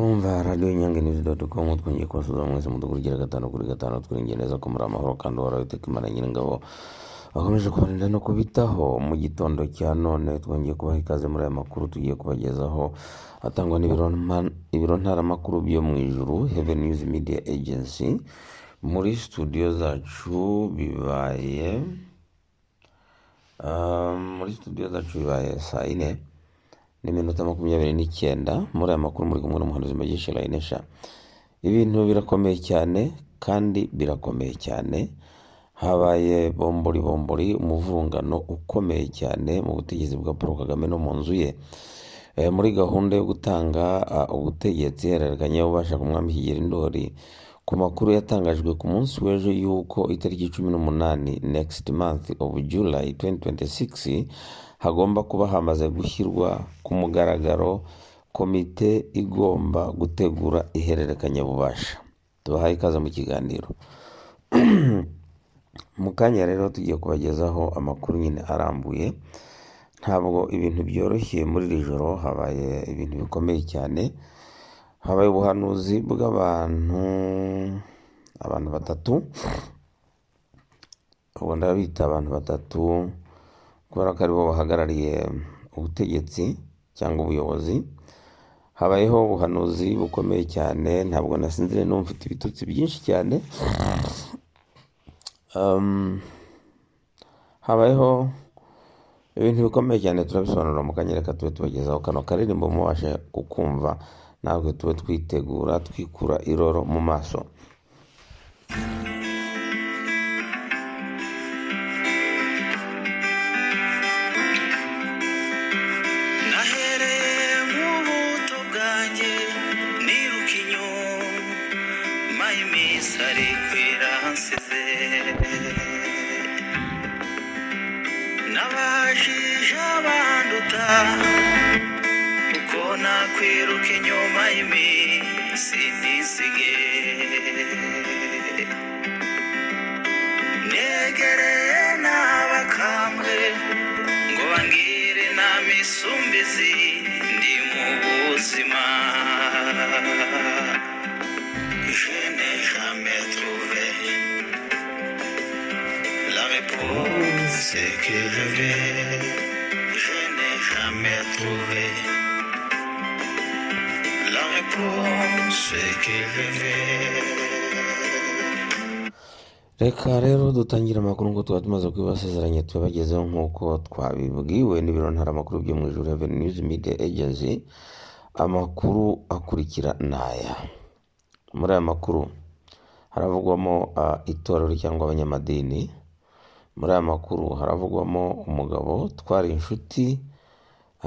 Umva radiyo inyange nizi doti komu twongeye kubasuhuza mwese mudukurikira gatanu kuri gatanu twirengera neza ko muri amahoro kandi uhoraho iteka imana nyiringabo bakomeje kubarinda no kubitaho mu gitondo cya none twongeye kubaha ikaze muri aya makuru tugiye kubagezaho atangwa n'ibiro mpa- ibiro ntaramakuru byo mu ijuru heaven news media agency muri studio zacu bibaye ah, muri studio zacu bibaye saa yine n'iminota makumyabiri n'icyenda muri aya makuru muri kumwe n'umuhanuzi mugisha layinesha ibintu birakomeye cyane kandi birakomeye cyane habaye bombori bombori umuvurungano ukomeye cyane mu butegetsi bwa paul kagame no mu nzu ye Eh, muri gahunda yo gutanga ah, ubutegetsi ihererekanya ubasha ku mwami kigeli ndoli ku makuru yatangajwe ku munsi w'ejo y'uko itariki cumi n'umunani next month of july 2026 hagomba kuba hamaze gushyirwa ku mugaragaro komite igomba gutegura ihererekanya bubasha tubahaye ikaze mu kiganiro mu kanya rero tugiye kubagezaho amakuru nyine arambuye ntabwo ibintu byoroshye muri iri joro habaye ibintu bikomeye cyane habaye ubuhanuzi bw'abantu abantu batatu ubwo ndabita abantu batatu kubera ko aribo bahagarariye ubutegetsi cyangwa ubuyobozi habayeho ubuhanuzi bukomeye cyane ntabwo nasinzire n'ubu mfite ibitutsi byinshi cyane Um, habayeho ibintu bikomeye cyane turabisobanura mu kanya reka tube tubagezaho kano karirimbo mubashe kukumva natwe tube twitegura twikura iroro mu maso nahereye mu buto bwanjye niruka inyuma y'iminsi ari kwira hansize nabajije abanduta uko nakwiruka inyuma y'iminsi nisige negereye n'abakambwe ngo bangire inama isumbizi ndi mu buzima je n'ai jamais trouvé la réponse que je vais je n'ai jamais trouvé la réponse que je vais reka rero dutangire amakuru ngo tuba tumaze kubibasezeranya tubagezeho nk'uko twabibwiwe n'ibiro ntaramakuru byo mu ijuru Heaven News Media Agency amakuru akurikira ni aya muri aya makuru haravugwamo ah, itorero cyangwa abanyamadini muri aya makuru haravugwamo umugabo twari inshuti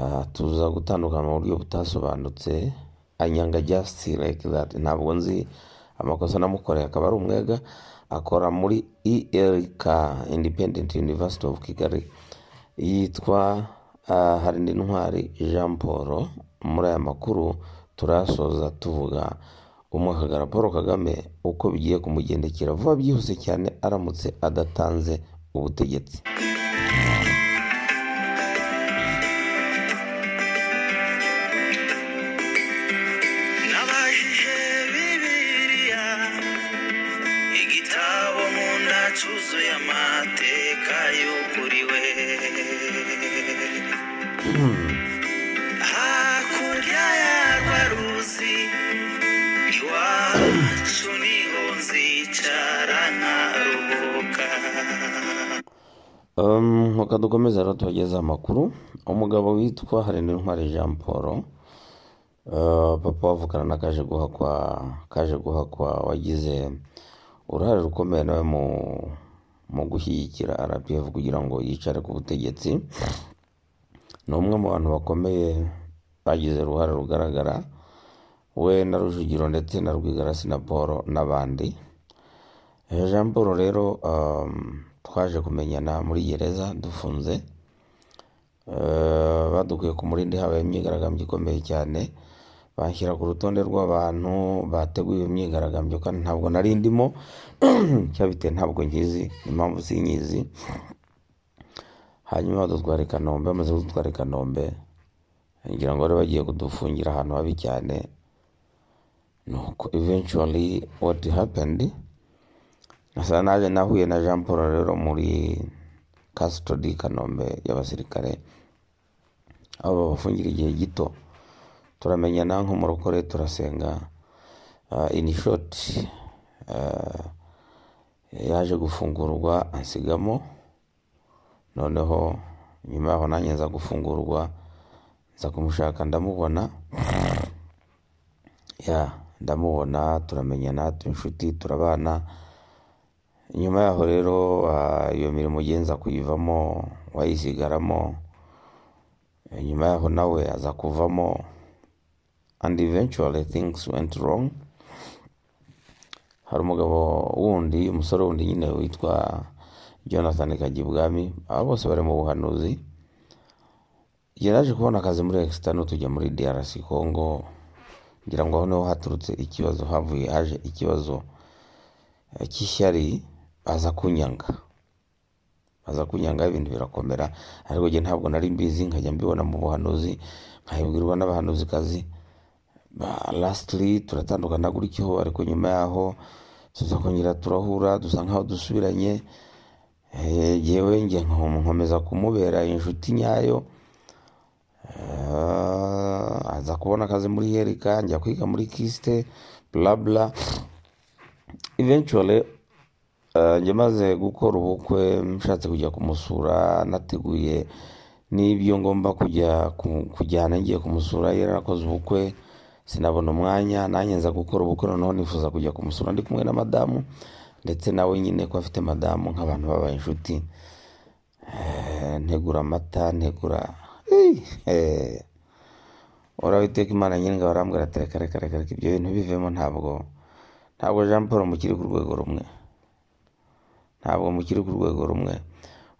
ah, tuza gutandukana mu buryo butasobanutse anyanga just like that ntabwo nzi amakosa namukoreye akaba ari umwega akora muri elk independent university of kigali yitwa ah, harindintwari jean paul muri aya makuru turasoza tuvuga umwakagara paul kagame uko bigiye kumugendekera vuba byihuse cyane aramutse adatanze ubutegetsi nabajije bibiliya igitabo nkunda cyuzuye amateka yuguriwe hakurya yarwa ruzi iwacu niho nzicara nkaruhuka Um, reka dukomeze rero tubageze amakuru umugabo witwa harindintwari jean paul Uh, papa wavukana na kaje guhakwa kaje guhakwa wagize uruhare rukomeye nawe mu mu gushyigikira RPF kugira ngo yicare ku butegetsi ni umwe mu bantu bakomeye bagize uruhare rugaragara we na Rujugiro ndetse na Rwigara Sinaporo n'abandi Eh, Jean Paul rero um, twaje kumenyana muri gereza dufunze Eh, badukuye ku murindi habaye imyigaragambyo ikomeye cyane banshyira ku rutonde rw'abantu bateguye iyo myigaragambyo kandi ntabwo nari ndimo cyabiteye ntabwo nkizi impamvu sinyizi hanyuma badutwara i kanombe bamaze kudutwara i kanombe ngira ngo bari bagiye kudufungira ahantu habi cyane nuko eventually what happened nasa naje nahuye na jean paul rero muri custody i kanombe y'abasirikare aho babafungira igihe gito turamenyana nko mu rukore turasenga Ah, in short ah, yaje gufungurwa ansigamo noneho nyuma yaho nanjye nza gufungurwa nza kumushaka ndamubona ya ndamubona turamenyana tuba inshuti turabana nyuma yaho rero ah, iyo mirimo ugenza kuyivamo wayisigaramo Eh, nyuma yaho nawe aza kuvamo and eventually things went wrong hari umugabo wundi umusore wundi nyine witwa jonathan kajyibwami aba bose bari mu buhanuzi igihe naje kubona akazi muri exitano tujya muri drc congo ngira ngo aho niho haturutse ikibazo havuye haje ikibazo eh, cy'ishyari baza kunyanga baza kunyanga ibintu birakomera ariko njye ntabwo nari mbizi nkajya mbibona mu buhanuzi nkabibwirwa n'abahanuzikazi ba- lastly turatandukana gutyo ariko nyuma yaho tuza kongera turahura dusa nkaho dusubiranye Eh, jyewe nge nkom- nkomeza kumubera inshuti nyayo Eh, aza kubona akazi muri yerika njya kwiga muri kisite blabla eventually eh, njye maze gukora ubukwe nshatse kujya kumusura nateguye n'ibyo ngomba kujya ku- kujyana ngiye kumusura yarakoze ubukwe sinabona umwanya nanjye nza gukora ubukwe noneho nifuza kujya kumusura ndi kumwe na madamu ndetse nawe nyine ko afite madamu nk'abantu babaye inshuti Eh, ntegura amata ntegura Eh, uhoraho iteka imana nyiringa barambwira ati reka reka reka reka ibyo bintu bivemo ntabwo ntabwo jean paul mukiri ku rwego rumwe ntabwo mukiri ku rwego rumwe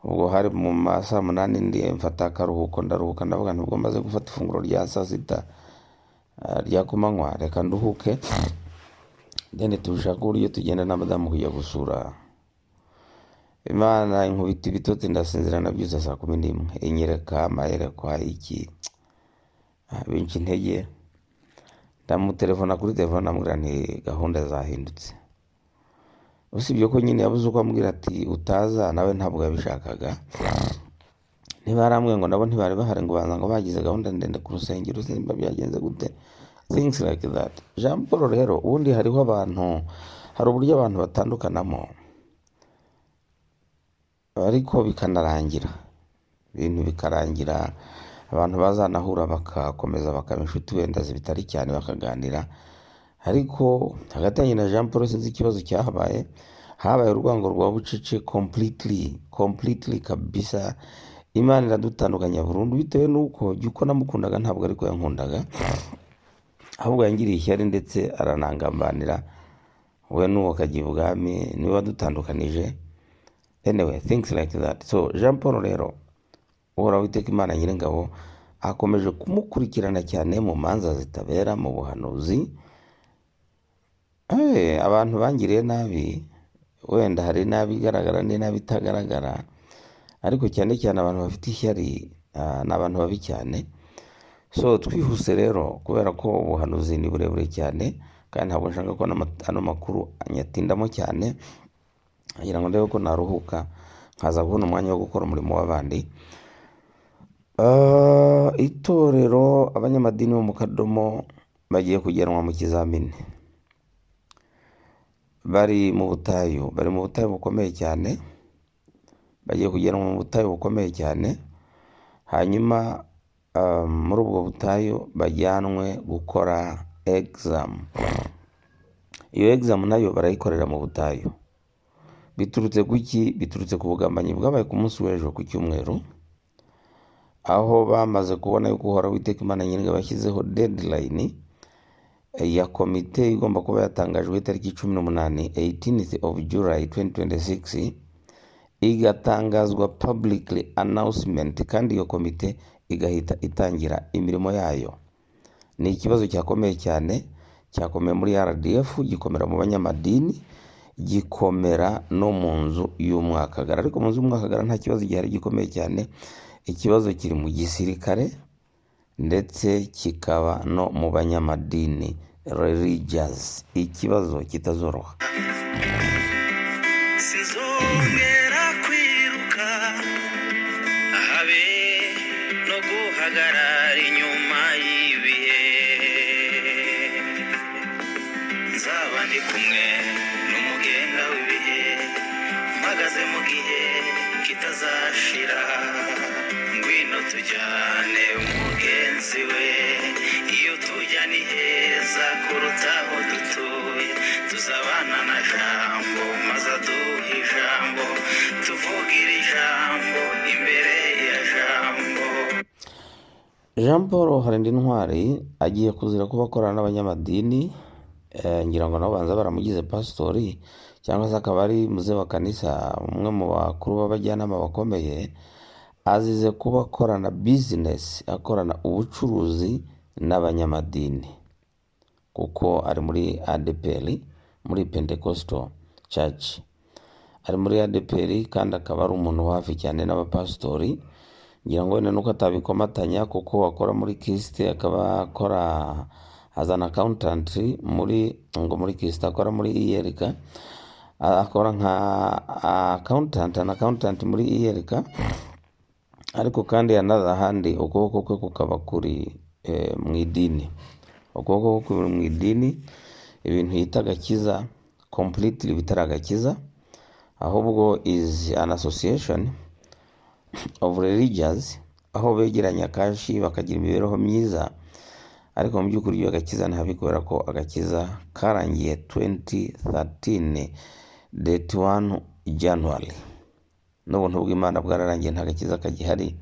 ubwo hari mu ma saa munani ndi mfata akaruhuko ndaruhuka ndavuga nubwo maze gufata ifunguro rya saa sita ah, rya kumanywa reka nduhuke deni turashaka uburyo tugenda na madamu kujya gusura imana inkubita ibitotsi ndasinzira nabyuza saa kumi n'imwe inyereka amayerekwa iki Ah, binca intege ndamutelefona kuri telefone amubwira nti gahunda zahindutse usibye ko nyine yabuze uko ambwira ati utaza nawe ntabwo yabishakaga ntibaramwe ngo nabo ntibari bahari ngo baza ngo bagize gahunda ndende ku rusengero simba byagenze gute things like that jean paul rero ubundi hariho abantu hari uburyo abantu batandukanamo ariko bikanarangira ibintu bikarangira abantu bazanahura bagakomeza bakaba inshuti wenda bitari cyane bakaganira ariko hagati yanjye na jean paul sinzi ikibazo cyahabaye habaye urwango rwa bucece completely completely kabisa imana iradutandukanya burundu bitewe n'uko jya uko namukundaga ntabwo ariko yankundaga ahubwo yangiriye ishyari ndetse aranangambanira we n'uwo kajya ibwami niwe wadutandukanije anyway things like that so jean paul rero uhoraho iteka imana nyiringabo akomeje kumukurikirana cyane mu manza zitabera mu buhanuzi Eh, abantu bangiriye nabi wenda hari nabi igaragara n'inabi itagaragara ariko cyane cyane abantu bafite ishyari ah, ni abantu babi cyane so twihuse rero kubera ko ubuhanuzi ni burebure cyane kandi ntabwo nshaka ko n'ama- ano makuru anyatindamo cyane ngira ngo ndebe ko naruhuka nkaza kubona umwanya wo gukora umurimo w'abandi Ah, itorero abanyamadini bo mu kadomo bagiye kujyanwa mu kizamini bari mu butayu bari mu butayu bukomeye cyane bagiye kujyanwa mu butayu bukomeye cyane hanyuma ah, muri ubwo butayu bajyanwe gukora egzamu iyo egzamu nayo barayikorera mu butayu biturutse ku ki biturutse ku bugambanyi bwabaye ku munsi w'ejo ku cyumweru aho bamaze kubona yuko uhoraho witeka imana nyiringa bashyizeho deadline eh, ya komite igomba kuba yatangajwe itariki cumi n'umunani 18th of july 2026 igatangazwa publicly announcement kandi iyo komite igahita itangira imirimo yayo ni ikibazo cyakomeye cyane cyakomeye muri rdf gikomera mu banyamadini gikomera no mu nzu y'umwakagara ariko mu nzu y'umwakagara nta kibazo gihari gikomeye cyane ikibazo kiri mu gisirikare ndetse kikaba no mu banyamadini religious ikibazo kitazoroha sinzongera kwiruka habe no guhagarara inyuma y'ibihe nzaba ndi kumwe n'umugenga w'ibihe mpagaze mu gihe kitazashira ngwino tujyane umugenzi we iyo tujya ni heza kuruta aho dutuye tuzabana na jambo maze aduha ijambo tuvugira ijambo imbere ya jambo jean paul harindintwari agiye kuzira kuba akorana n'abanyamadini eh, ngira ngo nabo banza baramugize pasitori cyangwa se akaba ari muze wa kanisa umwe mu bakuru b'abajyanama bakomeye azize kuba akorana bizinesi akorana ubucuruzi n'abanyamadini kuko ari muri adeperi muri pentekosto caci ari muri adeperi kandi akaba ari umuntu wo hafi cyane n'abapasitori ngira ngo wenda nuko atabikomatanya kuko akora muri kisite akaba akora azana akawuntanti muri ngo muri kisite akora muri iyerika A- akora nka akawuntanti ana akawuntanti muri iyerika ariko kandi yanarahandi ukuboko kwe kukaba kuri eh, mu idini ukuboko kwe kuri mu idini ibintu yita agakiza completely bitari agakiza ahubwo is an association of religious aho begeranya kashi bakagira imibereho myiza ariko mu by'ukuri iyo agakiza ntabi kubera ko agakiza karangiye 2013 date 1 january n'ubuntu bw'imana bwararangiye nta gakiza kagihari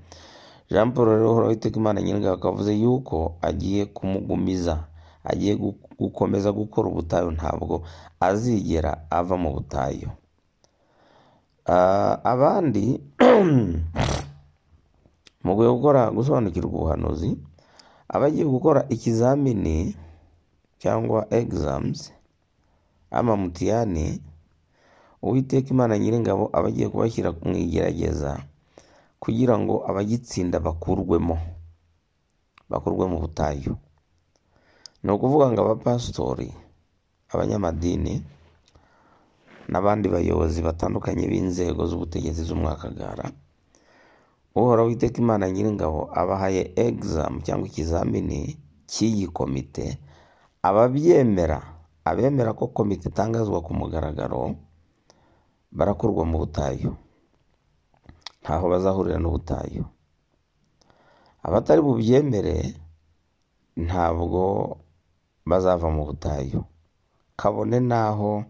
jean paul rero uhoraho iteka imana nyir'ingabo akavuze yuko agiye kumugumiza agiye gu- gukomeza gukora ubutayu ntabwo azigera ava mu butayu Ah, abandi mu rwego rwo gukora gusobanukirwa ubuhanuzi abagiye gukora ikizamini cyangwa egzamuzi amamutiyani uwiteka imana nyir'ingabo aba agiye kubashyira mu igerageza kugira ngo abagitsinda bakurwemo bakurwe mu butayu ni ukuvuga ngo abapasitori abanyamadini n'abandi bayobozi batandukanye b'inzego z'ubutegetsi z'umwakagara uhoraho witeka imana nyir'ingabo abahaye egzamu cyangwa ikizamini cy'iyi komite ababyemera abemera ko komite itangazwa ku mugaragaro barakurwa mu butayu ntaho bazahurira n'ubutayu abatari bubyemere ntabwo bazava mu butayu kabone n'aho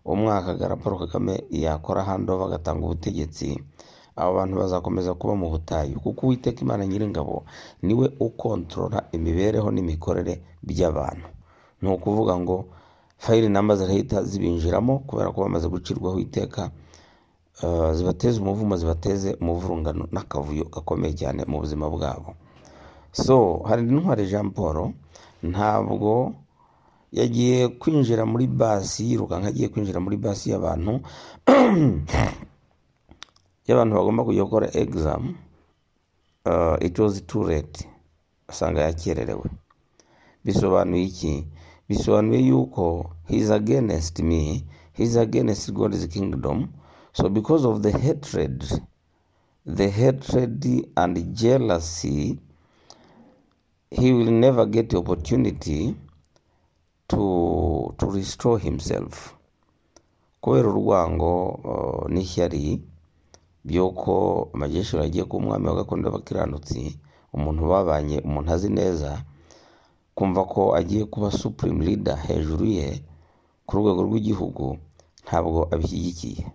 umwakagara paul kagame yakora handova agatanga ubutegetsi abo bantu bazakomeza kuba mu butayu kuko uwiteka imana nyir'ingabo niwe ukontorora imibereho n'imikorere by'abantu ni ukuvuga ngo fayiri namba zirahita zibinjiramo kubera ko bamaze gucirwaho iteka eh, zibateze umuvumo zibateze umuvurungano n'akavuyo gakomeye cyane mu buzima bwabo so hari intwari jean paul ntabwo yagiye kwinjira muri basi yirukanka agiye kwinjira muri basi y'abantu y'abantu bagomba kujya gukora egzamu uh, it was too late asanga yakererewe bisobanuye iki bisobanuye yuko he is against me he is against god's kingdom so because of the hatred the hatred and jealousy he will never get the opportunity to, to restore himself kubera urwango uh, n'ishyari by'uko amajeshuri agiye kuba umwami wa gakondo y'abakiranutsi umuntu babanye umuntu azi neza kumva ko agiye kuba supreme leader hejuru ye ku rwego rw'igihugu ntabwo abishyigikiye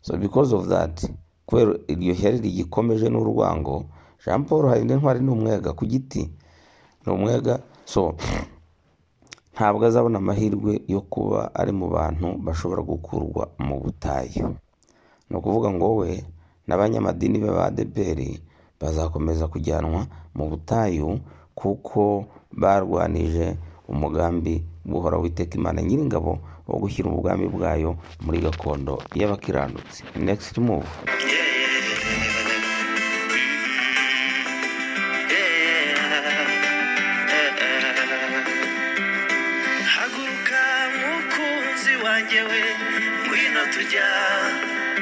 so because of that kubera iryo hyari rigikomeje n'urwango jean paul hari n'intwari ni umwega ku giti ni umwega so ntabwo azabona amahirwe yo kuba ari mu bantu bashobora gukurwa mu butayu ni ukuvuga ngo wowe n'abanyamadini b'abadeperi bazakomeza kujyanwa mu butayu kuko barwanije umugambi guhora witeka imana nyir'ingabo wo gushyira ubwami bwayo muri gakondo y'abakiranutsi next move Yeah. haguruka mukunzi wanjye we ngwino tujya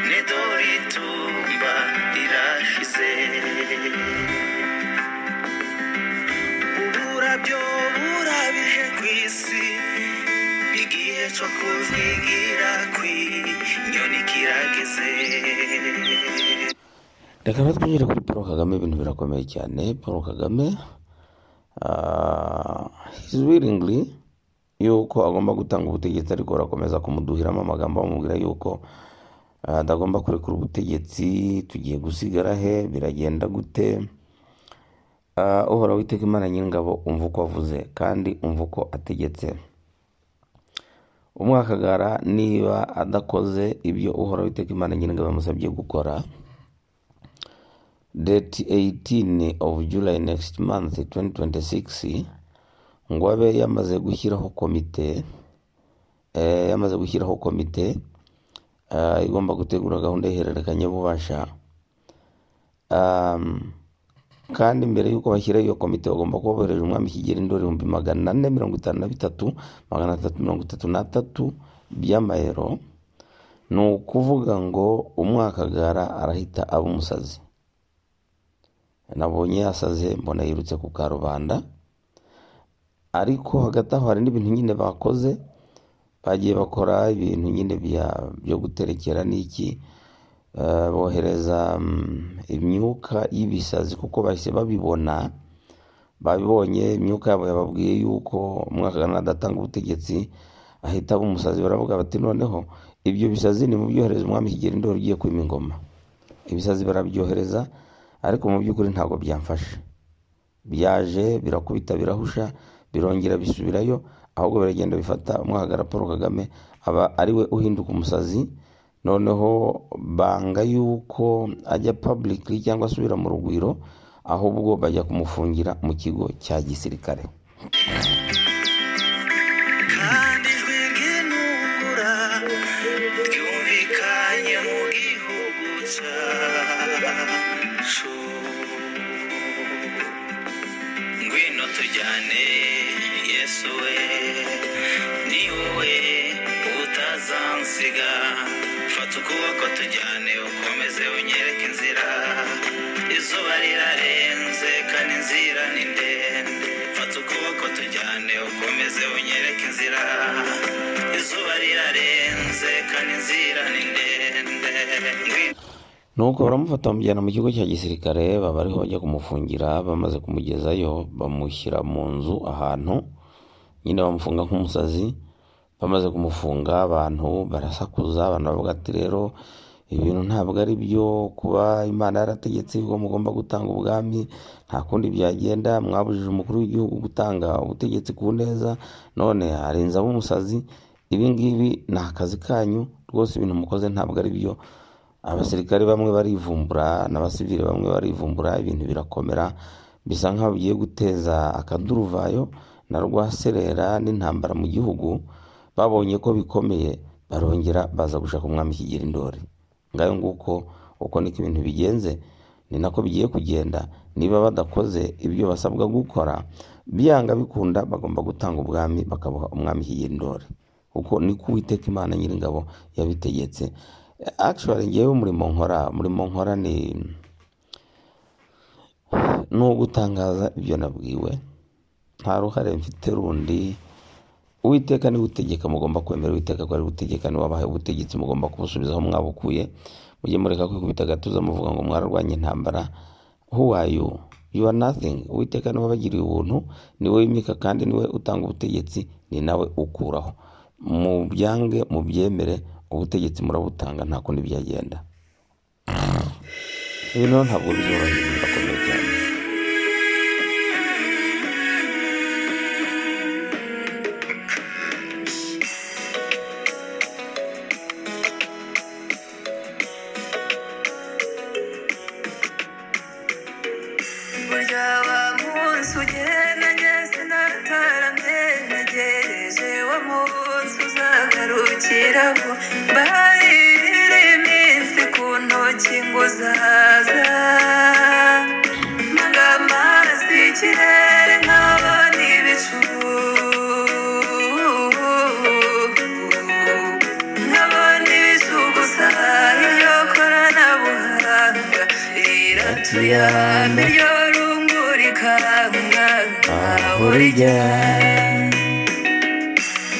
nedori tumba rirashize uburabyo burabije ku isi igihe cyo kuzigira kw'inyoni kirageze reka natwe twinjire kuri paul kagame ibintu birakomeye cyane paul kagame hizi wiringly yuko agomba gutanga ubutegetsi ariko barakomeza kumuduhiramo amagambo bamubwira yuko ah, adagomba kurekura ubutegetsi tugiye gusigara he biragenda gute Ah, uhoraho witeka imana nyir'ingabo umva uko avuze kandi umva uko ategetse umwakagara niba adakoze ibyo uhoraho witeka imana nyir'ingabo yamusabye gukora date 18 of July next month 2026 ngo abe yamaze gushyiraho komite eh, yamaze gushyiraho komite ah, igomba gutegura gahunda y'ihererekanyabubasha um, kandi mbere y'uko bashyiraho iyo komite bagomba kuba bohereje umwami kigeli indoro ibihumbi magana ane mirongo itanu na bitatu magana atatu mirongo itatu n'atatu by'amayero ni ukuvuga ngo umwakagara arahita aba umusazi nabonye yasaze mbona yirutse ku karubanda ariko hagati aho hari n'ibintu nyine bakoze bagiye bakora ibintu nyine bya- byo guterekera n'iki Eh, bohereza mm, imyuka y'ibisazi kuko bahise babibona babibonye imyuka yabo yababwiye yuko umwakagana adatanga ubutegetsi ahita aba umusazi baravuga bati noneho ibyo bisazi ni mu byohereza umwami kigeli ndoli ugiye kwima ingoma ibisazi barabyohereza ariko mu by'ukuri ntabwo byamfasha byaje birakubita birahusha birongera bisubirayo ahubwo biragenda bifata umwahagara paul kagame aba ari we uhinduka umusazi noneho banga yuko ajya publicly cyangwa asubira mu rugwiro ahubwo bajya kumufungira mu kigo cya gisirikare kandi ijwi ry'intungura ryumvikanye mu gihugu cyacu ngwino tujyane yesu we ni wowe utazansiga fata ukuboko tujyane ukomeze unyereke inzira izuba rirarenze kandi inzira ni ndende fata ukuboko tujyane ukomeze unyereke inzira izuba rirarenze kandi inzira ni ndende Ngwino nuko baramufata bamujyana mu kigo cya gisirikare baba ariho bajya kumufungira bamaze kumugezayo bamushyira mu nzu ahantu nyine bamufunga nk'umusazi bamaze kumufunga abantu barasakuza abantu bavuga ati rero ibintu ntabwo ari byo kuba imana yarategetse ko mugomba gutanga ubwami nta kundi byagenda mwabujije umukuru w'igihugu gutanga ubutegetsi ku neza none harenze ab'umusazi ibi ngibi ni akazi kanyu rwose ibintu mukoze ntabwo ari byo abasirikare bamwe barivumbura n'abasivili bamwe barivumbura ibintu birakomera bisa nkaho bigiye guteza akaduruvayo na rwaserera n'intambara mu gihugu babonye ko bikomeye barongera baza gushaka umwami kigira indori ngayo nguko uko niko ibintu bigenze ni nako bigiye kugenda niba badakoze ibyo basabwa gukora byanga bikunda bagomba gutanga ubwami bakabuha umwami kigira indori kuko niko uwiteka imana nyir'ingabo yabitegetse actually ngewe umurimo nkora umurimo nkora ni ni uwo gutangaza ibyo nabwiwe nta ruhare mfite rundi uwiteka niwe utegeka mugomba kwemera uwiteka ko ari gutegeka niwe wabahaye ubutegetsi mugomba kubusubizaho mwabukuye mujye mureka kwikubita agatuza muvuga ngo mwararwanya intambara who are you you are nothing uwiteka niwe wabagiriye ubuntu niwe wimika kandi niwe utanga ubutegetsi ni nawe ukuraho mubyange mubyemere ubutegetsi murabutanga nta kundi byagenda ibintu rero ntabwo bizoroheye birakomeye cyane burya wa munsi ugenda ngeze nataramye ntegereje wa munsi uzagarukiraho mbarira iminsi ku ntoki ngo uzaza nanga amazi ikirere nkabona ibicu tuyame ryo rungurika aho aho rijya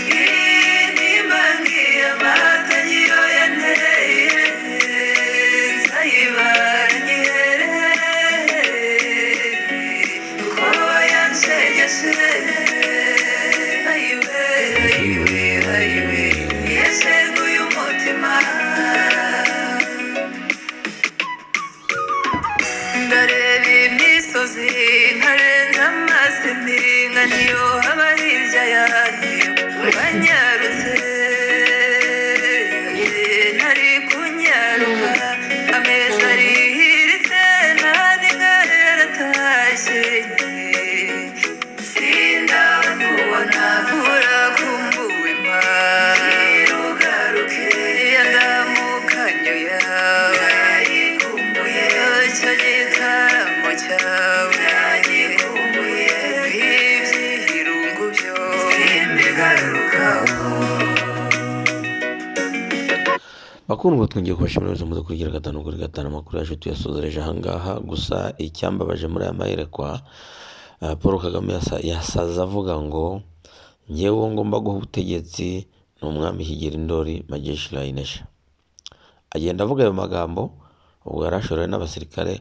rijya inimangiye amata niyo yanteye nzayibara nyiherere kuko yansegeshe ayibere ayibere ayibere yeseguye umutima ndareba imisozi nkarenza amaso impinga niyo haba hirya yanjye uranyarutse ntari kunyaruka ameza arihiritse nandi ngari yaratashye sindakubona urakumbuwe mbirugaruke yandamukanye yayikumbuye icyo gitaramo cyawe yayikumbuye ibyihirungu byo simbigarukaho bakundwa twongeye kubashimira bose muze kugira gatanu kuri gatanu amakuru yacu tuyasozereje ahangaha gusa icyambabaje muri aya mayerekwa ah, paul kagame yasa- yasaze avuga ngo ngewe ngomba guha ubutegetsi ni umwami higiri ndori majeshi rayinesha agenda avuga ayo magambo ubwo yari ashoreye n'abasirikare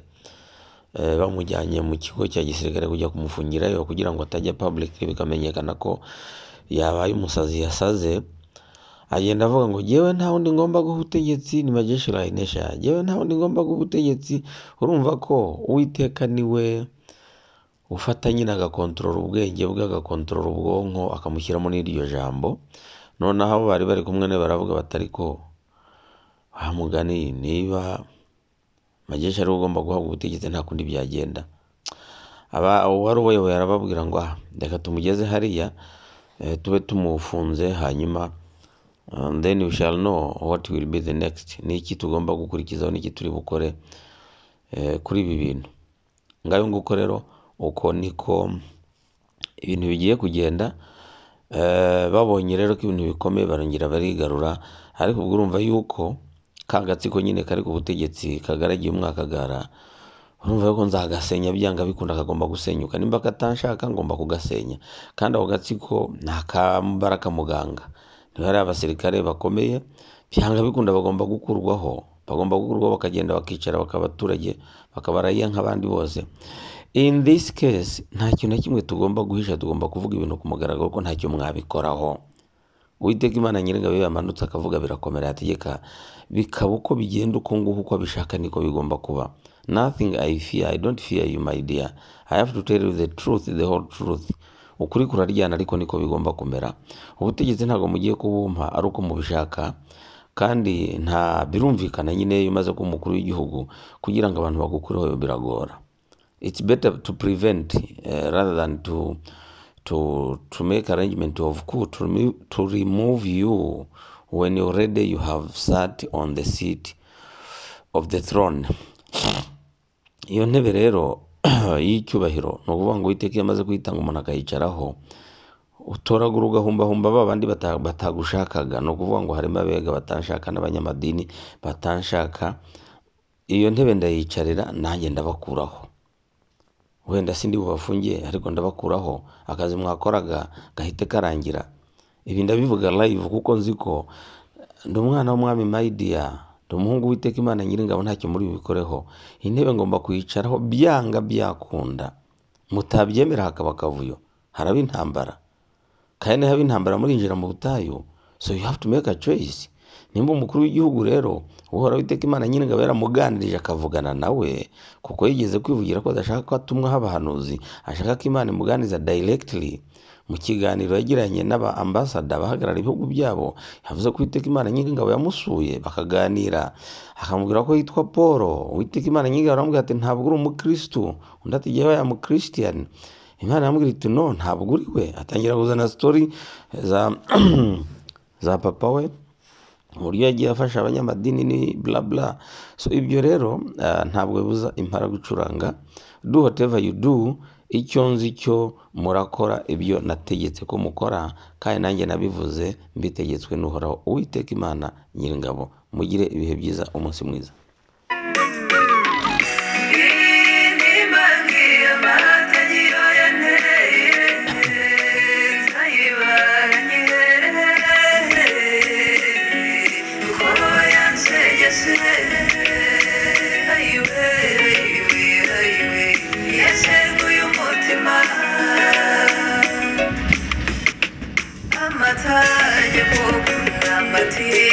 eh, bamujyanye mu kigo cya gisirikare kujya kumufungirayo kugira ngo atajya public bikamenyekana ko yabaye umusazi yasaze agenda avuga ngo jyewe nta wundi ngomba guha ubutegetsi ni majeshi rayinesha jyewe nta wundi ngomba guha ubutegetsi urumva ko uwiteka niwe ufata nyine agakontorora ubwenge bwe agakontorora ubwonko akamushyiramo n'iryo jambo noneho abo bari bari kumwe nawe baravuga batari ko wa mugani niba majeshi ariwe ugomba guhabwa ubutegetsi nta kundi byagenda aba uwari ubayoboye arababwira ngo ah reka tumugeze hariya eh, tube tumufunze hanyuma uh, then we shall know what will be the next ni iki tugomba gukurikizaho n'iki turi bukore eh, kuri ibi bintu ngayo nguko rero uko niko ibintu bigiye kugenda eh, babonye rero ko ibintu bikomeye barongera barigarura ariko ubwo urumva yuko ka gatsiko nyine kari ku butegetsi kagaragiye umwakagara urumva yuko nzagasenya byanga bikunda kagomba gusenyuka nimba katanshaka ngomba kugasenya kandi ako gatsiko ni akambara kamuganga niba ari abasirikare bakomeye byanga bikunda bagomba gukurwaho bagomba gukurwaho bakagenda bakicara bakaba abaturage bakabarayiya nk'abandi bose in this case nta kintu na kimwe tugomba guhisha tugomba kuvuga ibintu ku mugaragaro ko ntacyo mwabikoraho uwiteka imana nyir'ingabo iyo yamanutse akavuga birakomera yategeka bikaba uko bigenda uko nguko uko abishaka niko bigomba kuba nothing i fear i don't fear you my dear i have to tell you the truth the whole truth ukuri kuraryana ariko niko bigomba kumera ubutegetsi ntabwo mugiye kubumpa ari uko mubishaka kandi nta birumvikana nyine iyo umaze kuba umukuru w'igihugu kugira ngo abantu bagukureho biragora it's better to prevent uh, rather than to to to make arrangement of coup to remove, to remove you when already you have sat on the seat of the throne iyo ntebe rero y'icyubahiro ni ukuvuga ngo uwiteka iyo amaze kuyitanga umuntu akayicaraho utoragura ugahumba ba bandi bata- batagushakaga ni ukuvuga ngo harimo abega batanshaka n'abanyamadini batanshaka iyo ntebe ndayicarira nanjye ndabakuraho wenda sindi bubafungiye ariko ndabakuraho akazi mwakoraga gahite karangira ibi ndabivuga live kuko nzi ko ndi umwana w'umwami mayidiya ndi umuhungu witeka imana nyiringabo ntacyo muri bubikoreho intebe ngomba kuyicaraho byanga byakunda mutabyemera hakaba akavuyo haraba intambara kandi haba intambara murinjira mu butayu so you have to make a choice nimba umukuru w'igihugu rero uhora witeka imana nyir'ingabo yaramuganirije akavugana nawe kuko yigeze kwivugira ko adashaka ko atumwaho abahanuzi ashaka ko imana imuganiza directly mu kiganiro yagiranye n'aba ambasada abahagarara ibihugu byabo yavuze ko uwiteka imana nyir'ingabo yamusuye bakaganira akamubwira ko yitwa paul uwiteka imana nyir'ingabo aramubwira ati ntabwo uri umukirisitu undi ati jyewe ya mukirisitiriyani imana iramubwira iti no ntabwo uri we atangira kuzana sitori za za papa we uburyo yagiye afasha abanyamadini ni bla bla so ibyo rero ah, ntabwo bibuza impara gucuranga do whatever you do icyo nzi cyo murakora ibyo nategetse ko mukora kandi nanjye nabivuze mbitegetswe n'uhoraho uwiteka imana nyir'ingabo mugire ibihe byiza umunsi mwiza Imana amata yo gukunda amatiye